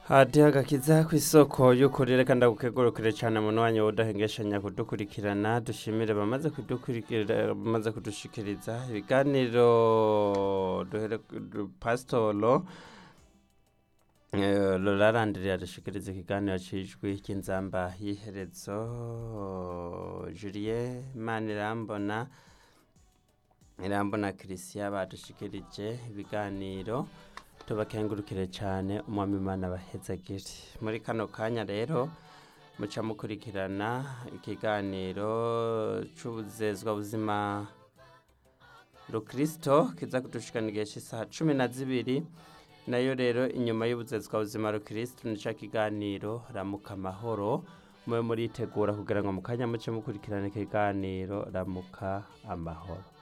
hadi agakiza ku isoko y'ukuri reka ndagukegurukire cyane mu mwanya udahengeshanya kudukurikirana dushimire bamaze kudukurikira bamaze kudushikiriza ibiganiro duhere du- pasitoro eh, rurarandiriye adushikiriza ikiganiro cijwi cy'inzamba y'iherezo julie manirambona irambona christian badushikirije ibiganiro tubakengurukire cyane umwami imana bahezagire muri kano kanya rero muca mukurikirana ikiganiro c'ubuzezwa buzima rukristo kiza kudushikana igihe cy'isaha cumi na zibiri nayo rero inyuma y'ubuzezwa buzima rukristo nica kiganiro ramuka amahoro mube muritegura kugira ngo mu kanya muce mukurikirana ikiganiro ramuka amahoro